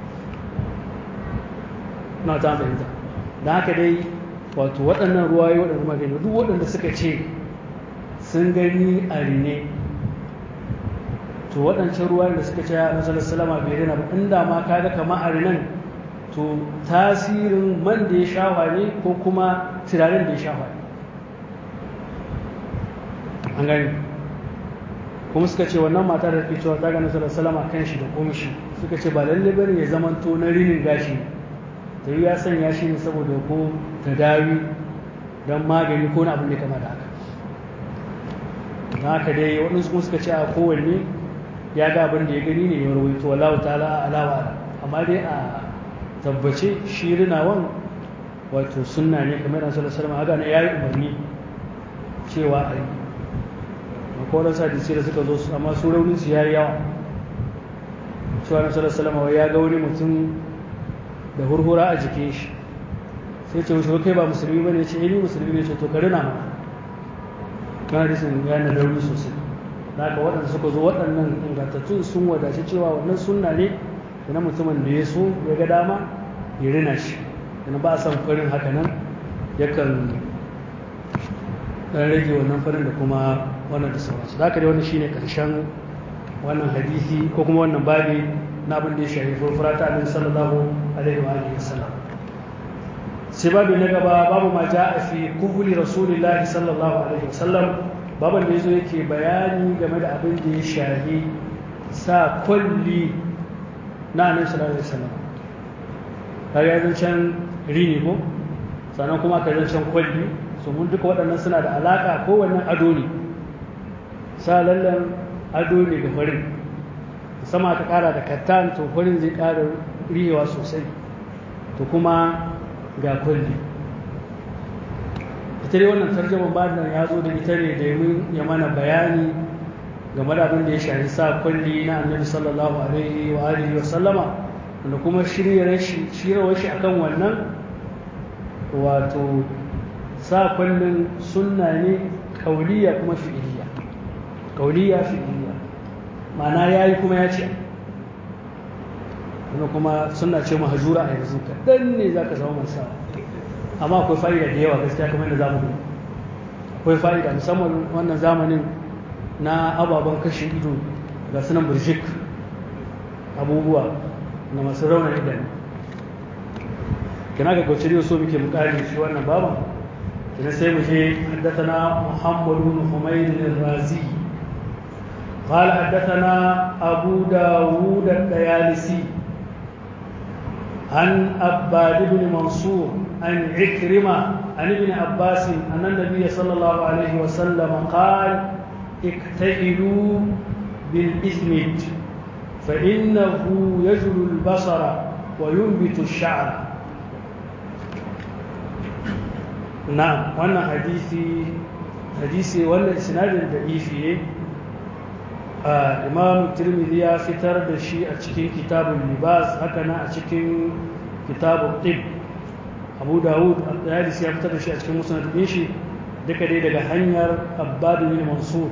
na ta fahimta da haka dai wato waɗannan ruwaye waɗanda magani duk waɗanda suka ce sun gani a rine to waɗancan ruwaye da suka ce a nasarar salama bai rina ba inda ma kaga kama a rinan to tasirin man da ya shafa ne ko kuma turaren da ya shafa ne an gani kuma suka ce wannan mata da ke cewa ta ga nasarar salama kan shi da kumshi suka ce ba lalle bane ya zama to na rinin gashi ta yi ya sanya shi ne saboda ko ta dawi don magani ko na abin da kama da haka na haka dai waɗansu kuma suka ce a kowanne ya ga abin da ya gani ne ya rawaito wallahu ta'ala alawa amma dai a tabbace shi rinawan wato sunna ne kamar da sallallahu alaihi wasallam ya yi umarni cewa a yi akwai wadansu hadisi da suka zo amma su raunin su yayi yawa cewa na sallallahu alaihi wasallam ya ga wani mutum da hurhura a jikin shi sai ce mushi kai ba musulmi bane ce eh ni musulmi ne ce to ka rina mana kan hadisin ya na rauni sosai da haka waɗanda suka zo waɗannan ingantattun sun wadaci cewa wannan sunna ne na mutumin da ya so ya ga dama ya rina shi yana ba a san farin haka nan yakan ɗan rage wannan farin da kuma wannan da sauransu da haka dai wannan shine karshen wannan hadisi ko kuma wannan babi na abin da ya shafi furfura ta annabi sallallahu alaihi wa alihi wasallam sai babi na gaba babu ma ja'a fi kuhuli rasulillahi sallallahu alaihi wasallam baban da yazo yake bayani game da abin da ya shafi sa kulli na annabi sallallahu alaihi wasallam kaga yanzu can rini ko sannan kuma ka can kwalli so mun duka waɗannan suna da alaka ko wannan ado ne sa lallan ado ne ga farin sama ta ƙara da kattan to farin zai ƙara riyewa sosai to kuma ga kwalli ita dai wannan tarjaman bayan ya zo da ita ne domin ya mana bayani game da abin da ya shafi sa kwalli na annabi sallallahu alaihi wa alihi wa sallama wanda kuma shiryawar shi akan wannan wato sa kwallin sunna ne kauliya kuma fi'iliya kauliya fi'iliya ma'ana yayi kuma ya ce wanda kuma sunna ce mahajura a yanzu kaɗan ne za ka zama mai sa amma akwai fa'ida da yawa gaskiya kamar yadda za mu akwai fa'ida musamman wannan zamanin na ababen kashe ido ga sunan burjik abubuwa na masu raunar idanu kina ga gwacin so muke mukari shi wannan baban kina sai mu je haddathana muhammad ibn humayd al-razi قال حدثنا أبو داود الديالسي عن أباد بن منصور عن عكرمة عن ابن عباس أن النبي صلى الله عليه وسلم قال اكتئلوا بالإثمد فإنه يجل البصر وينبت الشعر نعم وانا حديثي حديثي وانا اسناد ضعيف imam tirmidhi ya fitar da shi a cikin kitabun libas haka na a cikin kitabun tib abu dawud al-dayalisi ya fitar da shi a cikin musnad din shi duka dai daga hanyar abbad bin mansur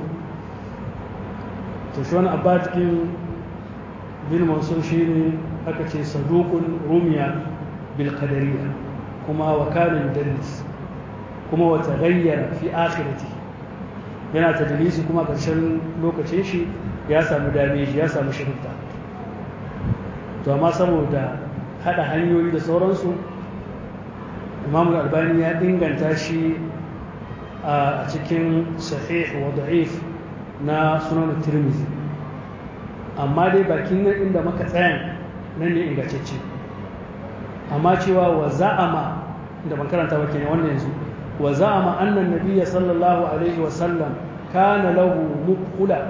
to shi wani abbad din bin mansur shine aka ce saduqun rumiya bil qadariyya kuma wa kana yudallis kuma wa taghayyara fi akhirati yana tadlisi kuma ƙarshen lokacin shi ya samu dameji ya samu shirka to amma saboda hada hanyoyi da sauransu imamu albani ya inganta shi a cikin sahih wa da'if na sunan tirmizi amma dai bakin nan inda maka tsayan nan ne ingantacce amma cewa wa za'ama da ban karanta ba kenan wannan yanzu wa za'ama anna nabiyya sallallahu alaihi wa sallam kana lahu muqula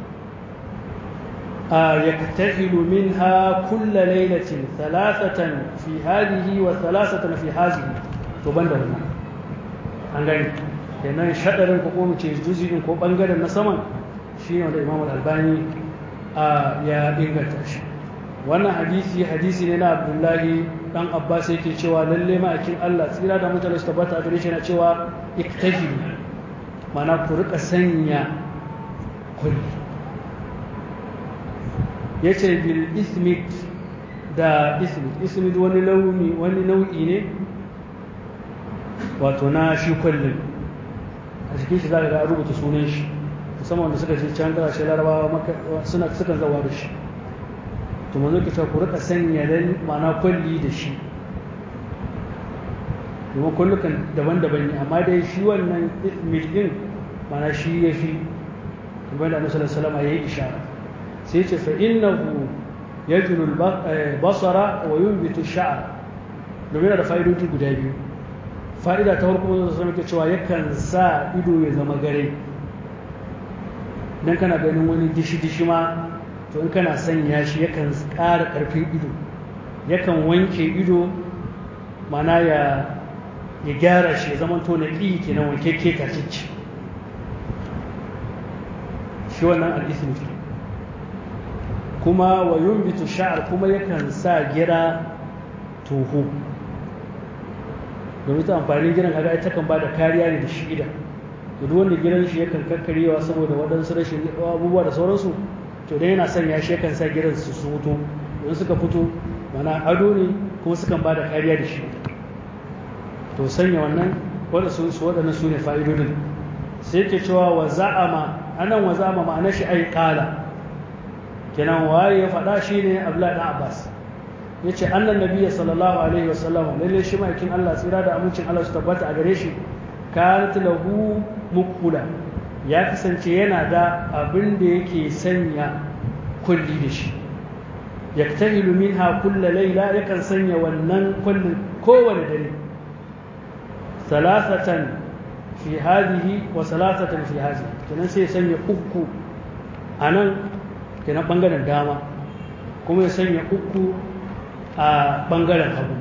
يكتحل منها كل ليلة ثلاثة في هذه وثلاثة في هذه تبان ده wannan an gani kenan shadarin ko kuma ce juz'in ko bangaren na saman shine wanda Imam Al-Albani ya inganta shi wannan hadisi hadisi ne na Abdullahi dan Abbas yake cewa lalle ma'akin Allah tsira da mutane su tabbata gare shi na cewa iktahilu mana ku rika sanya kulli ya ce bil ismit da ismit ismit wani launi wani nau'i ne wato na shi kullum a cikin shi za ka ga rubuta sunan shi musamman wanda suka je can kasashe larabawa suna sukan zawa da shi to manzo ke cewa ku rika sanya dan ma'ana kulli da shi domin kullukan daban-daban ne amma dai shi wannan ismit din ma'ana shi ya fi kamar da annabi sallallahu alaihi wasallam ya yi ishara sai ce fa innahu yajlu basara wa yunbitu sha'r domin da fa'idodi guda biyu fa'ida ta farko zai zama cewa yakan sa ido ya zama gare dan kana ganin wani dishi dishi ma to in kana sanya shi yakan ƙara ƙarfin ido yakan wanke ido mana ya ya gyara shi ya zama to na ƙi kenan wanke ke tacicci shi wannan al'ismi kuma wa yumbitu sha'ar kuma yakan sa gira toho domin ta amfani giran kaga ita kan ba da kariya ne da shi ida to duk wanda giran shi yakan kakkarewa saboda waɗansu rashin abubuwa da sauransu to dai yana sanya shi yakan sa giran su su fito idan suka fito mana ado ne kuma sukan ba da kariya da shi to sanya wannan wanda su waɗannan su ne fa'idodin sai ke cewa wa za'ama anan wa za'ama ma'anar shi ai qala kenan waye ya faɗa shi ne abdullahi ɗan abbas ya ce annan nabiya sallallahu alaihi wasallam lalle shi ma'aikin allah tsira da amincin allah su tabbata a gare shi kanat lahu mukula ya kasance yana da abin da yake sanya kulli da shi yaktahilu minha kulla laila yakan sanya wannan kullin kowane dare salasatan fi hadhihi wa salasatan fi hadhihi kenan sai sanya uku anan kenan bangaren dama kuma ya sanya uku a bangaren hagu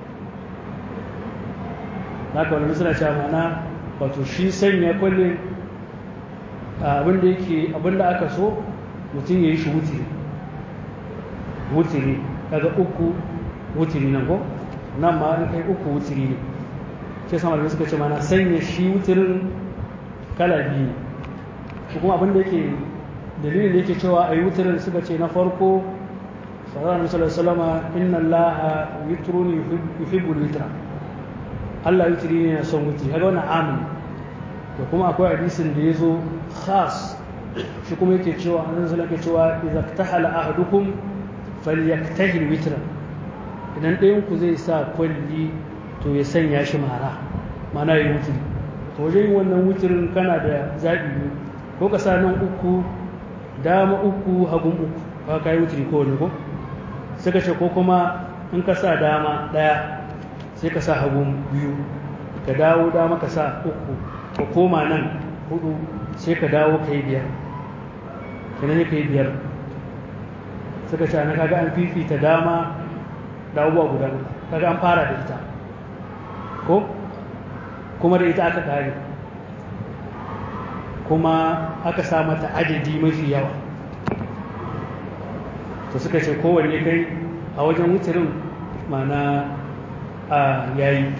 haka wani suna cewa mana wato shi sanya kwalle abinda yake abinda aka so mutum ya yi shi wutiri wutiri kaga uku wutiri nan ko nan ma an kai uku wutiri ne ke sama da suka ce mana sanya shi wutirin kala biyu kuma abinda yake dalilin da yake cewa a yi wutirin suka ce na farko sallallahu alaihi wasallama inna allaha yutruni yuhibbul witra Allah witri ne na son witri kaga wannan amin da kuma akwai hadisin da yazo khas shi kuma yake cewa annabi sallallahu alaihi cewa idza tahala ahadukum falyaktahil witra idan ɗayan ku zai sa kwalli to ya sanya shi mara mana yi witri to wajen wannan witrin kana da zaɓi biyu ko ka sa nan uku dama uku hagun uku ka kai wuturi ko ne ko suka ce ko kuma in ka sa dama daya sai ka sa hagun biyu ka dawo dama ka sa uku ka koma nan hudu sai ka dawo ka yi biyar kenan ne ka yi biyar suka ce ana kaga an fifita dama da abubuwa guda kaga an fara da ita ko kuma da ita aka kare kuma aka sa mata adadi mafi yawa to suka ce kowanne kai a wajen wutirin mana a yayi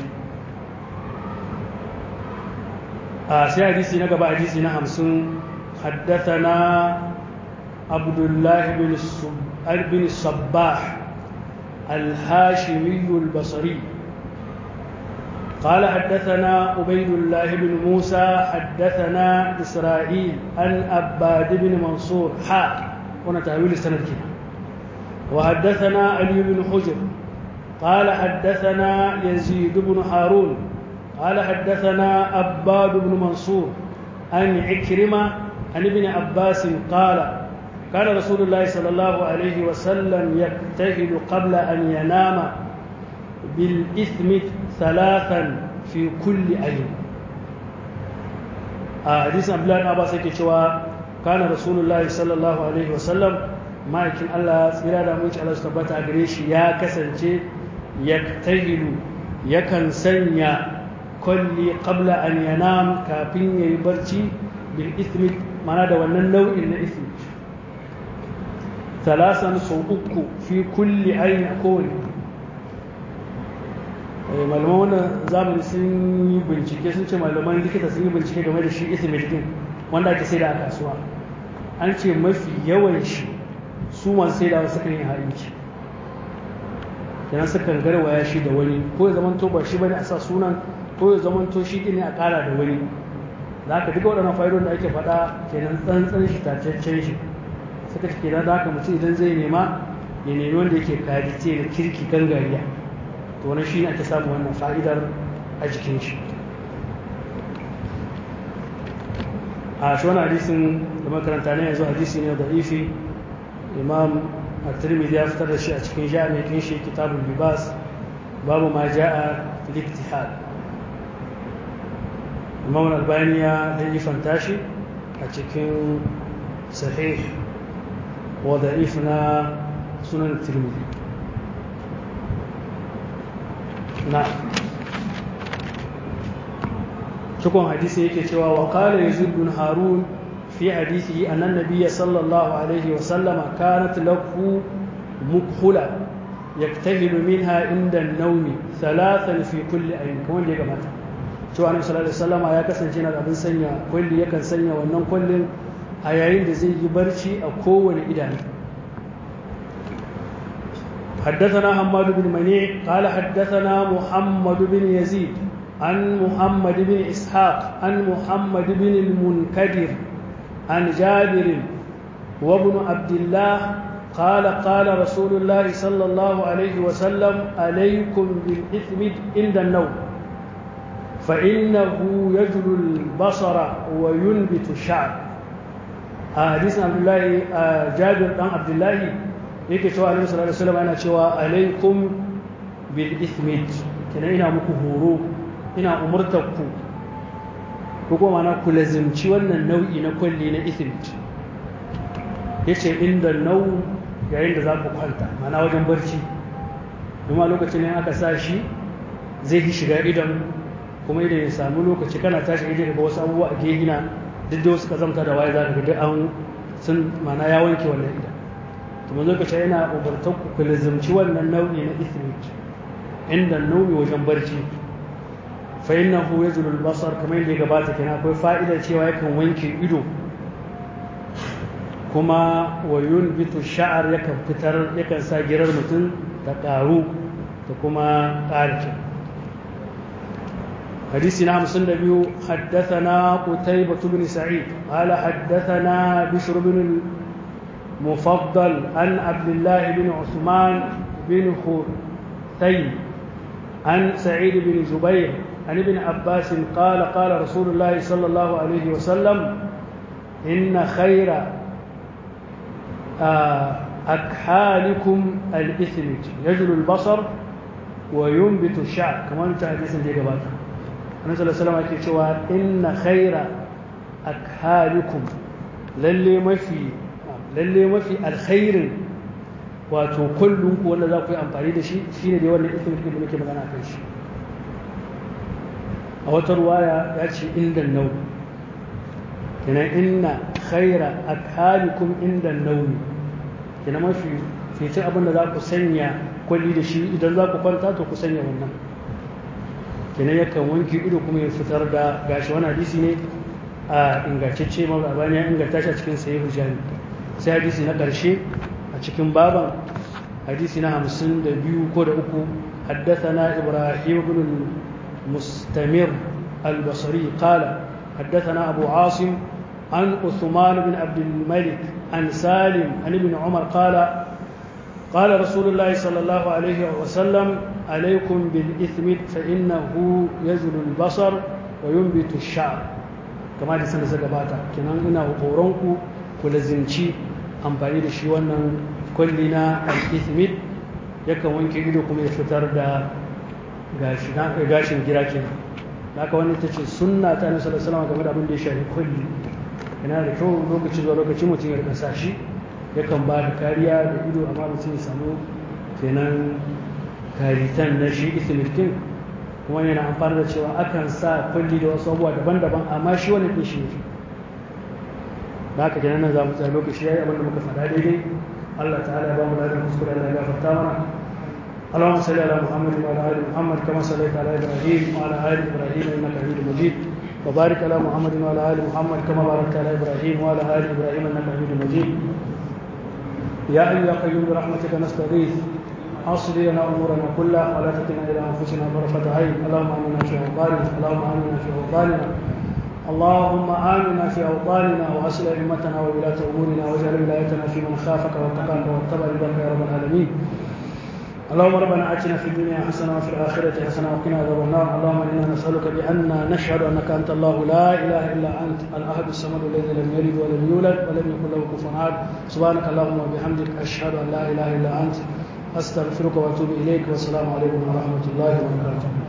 a sai hadisi na gaba hadisi na hamsin haddathana abdullahi bin sabbah الهاشمي البصري قال حدثنا عبيد الله بن موسى حدثنا إسرائيل عن أباد بن منصور حاء هنا تأويل السند كده وحدثنا علي بن حجر قال حدثنا يزيد بن هارون قال حدثنا أباد بن منصور عن عكرمة عن ابن عباس قال كان رسول الله صلى الله عليه وسلم يجتهد قبل أن ينام بالإثم ثلاثا في كل أيام حديث عبد الله بن عباس كان رسول الله صلى الله عليه وسلم ma'aikin Allah tsira da muci Allah su tabbata a gare shi ya kasance ya tahilu yakan sanya kwalli qabla an yanam kafin ya yi barci bil ismi mana da wannan nau'in na ismi talasan sau uku fi kulli ayin a kowane malaman wannan zamani sun yi bincike sun ce malaman likita sun yi bincike game da shi ismi din wanda ake sai da a kasuwa an ce mafi yawan shi su masu sai da wasu kan yi harinci kenan sukan garwaya shi da wani ko ya zamanto ba shi bane a sa sunan ko ya zamanto shi ne a kara da wani za ka duka waɗannan fa'idon da ake faɗa kenan tsantsan shi tacaccen shi suka ce kenan da haka mutum idan zai nema ya nemi wanda yake kajice da kirki gangariya to wani shi ne ake samu wannan fa'idar a jikin shi a shi wani hadisin da makaranta ne yanzu hadisi ne da ifi imam at-tirmidhi ya fitar da shi a cikin jami'in shi kitabul libas babu ma ja'a fil iktihad imam al-albani ya yi fantashi a cikin sahih wa da'if na sunan tirmidhi na cikon hadisi yake cewa wa qala yazid bin harun في حديثه أن النبي صلى الله عليه وسلم كانت له مكحلة يكتهل منها عند النوم ثلاثا في كل أيام كمان دي جماعة شو أنا صلى الله عليه وسلم يا كسن جينا أبن سنيا كل يكن سنيا ونن كل أيين دي زي يبرشي أو كون إدان حدثنا حماد بن منيع قال حدثنا محمد بن يزيد عن محمد بن إسحاق عن محمد بن المنكدر عن جابر وابن عبد الله قال قال رسول الله صلى الله عليه وسلم عليكم بالإثم عند النوم فإنه يجل البصر وينبت الشعر حديث عبد الله جابر بن عبد الله yake cewa alaihi sallallahu alaihi wasallam yana cewa alaikum bil ithmit kina ina muku horo ina umurtar ku ko kuma na ku lazimci wannan nau'i na kwalli na ithmit yace inda nau yayin da za ku kwanta mana wajen barci kuma lokacin ne aka sa shi zai yi shiga idan kuma idan ya samu lokaci kana tashi idan ga wasu abubuwa a gehina duk da wasu kazamta da waye za ka ga duk an sun mana ya wanke wannan idan to mun lokaci yana ubartar ku ku lazimci wannan nau'i na ithmit inda nau'i wajen barci fa innahu yazulu al-basar kamar yadda ya gabata kenan akwai fa'idar cewa yakan wanke ido kuma wa yunbitu sha'ar yakan fitar yakan sa girar mutum ta ƙaru da kuma ƙarfi حديث نعم سنة بيو حدثنا قتيبة بن سعيد قال حدثنا بشر بن المفضل عن عبد الله بن عثمان بن خثيم عن سعيد بن جبير عن ابن عباس قال قال رسول الله صلى الله عليه وسلم إن خير أكحالكم الإثم يجل البصر وينبت الشعر كما انت حديث دي قبل النبي صلى الله عليه وسلم yake cewa inna khaira akhalikum lalle mafi lalle mafi alkhairin wato kullun ku wanda za ku yi amfani da shi shine dai wannan ismin da muke magana kan shi a wata ruwaya ya ce inda nau kenan inna khaira akhalikum inda nau kenan mafi fitin abin da za ku sanya kwalli da shi idan za ku kwanta to ku sanya wannan kenan yakan wanke ido kuma ya fitar da gashi wani hadisi ne a ingantacce ma babani ya inganta shi a cikin sahihu jami sai hadisi na ƙarshe a cikin baban hadisi na hamsin da biyu ko da uku حدثنا إبراهيم بن المستمر البصري قال حدثنا أبو عاصم عن عثمان بن عبد الملك عن سالم عن ابن عمر قال قال رسول الله صلى الله عليه وسلم عليكم بالإثم فإنه يزل البصر وينبت الشعر كما دي سنة سقباتا كنان إنا وقورنكو كلزنشي amfani da shi wannan kwalli na al-ithmid yakan wanke ido kuma ya fitar da gashin gira kenan haka wani ta ce sunna ta nasu da salama game da abin da ya shafi kwalli yana da kyau lokaci zuwa lokaci mutum ya rika sashi yakan ba da kariya da ido amma mutum ya samu kenan karitan na shi ithmid kuma yana amfani da cewa akan sa kwalli da wasu abubuwa daban-daban amma shi wani ɗin shi ne da haka kenan nan za mu tsaya lokaci yayi abinda muka faɗa daidai Allah ta'ala ya ba mu ladan kuskure Allah ya gafarta mana اللهم صل على محمد وعلى ال محمد كما صليت على ابراهيم وعلى ال ابراهيم انك حميد مجيد وبارك على محمد وعلى ال محمد كما باركت على ابراهيم وعلى ال ابراهيم انك حميد مجيد يا ايها يا قيوم برحمتك نستغيث اصل لنا امورنا كلها ولا تكلنا الى انفسنا طرفه عين اللهم امنا في اوطاننا اللهم امنا في اوطاننا اللهم آمنا في أوطاننا وأصل أئمتنا وولاة أمورنا واجعل ولايتنا في من خافك واتقاك واتبع رضاك يا رب العالمين اللهم ربنا آتنا في الدنيا حسنة وفي الآخرة حسنة وقنا عذاب النار اللهم إنا نسألك بأن نشهد أنك أنت الله لا إله إلا أنت الأحد الصمد الذي لم يلد ولم يولد ولم يكن له كفوا أحد سبحانك اللهم وبحمدك أشهد أن لا إله إلا أنت أستغفرك وأتوب إليك والسلام عليكم ورحمة الله وبركاته